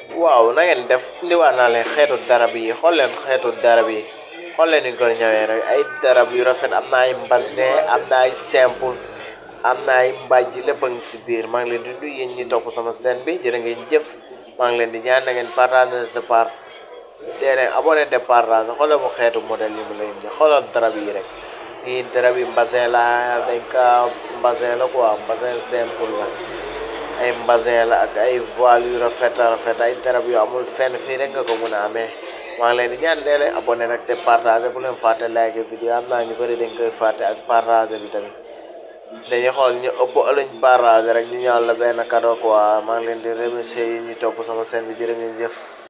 waaw na ngeen def indiwaat naa leen xeetu darab yi xool leen xeetu darab yi xool leen ni ñu ko ñëwee rek ay darab yu rafet am na ay mbasin am na ay simple am na ay mbàjj lépp a ngi si biir maa ngi leen di nuyu yéen ñi topp sama scène bi jërë ngeen jëf maa ngi leen di ñaan na ngeen partage de part dee leen abonné de partage xoolal mu xeetu modèle yi mu lay indi xoolal darab yi rek yii darab yi mbasin la dañ ka mbasin la quoi mbasin simple la ay mbasin la ak ay voile yu rafet a rafet ay darab yu amul fenn fii rek nga ko mun a amee maa ngi leen di ñaan dee leen abonné nag te partage bu leen fàtte like vidéo am naa ñu bëri dañ koy fàtte ak partage bi tamit dañuy xool ñu ëpp ëlluñ partage rek ñu ñaan la benn cadeau quoi maa ngi leen di remercier yi ñuy topp sama chaîne bi jërë ngeen jëf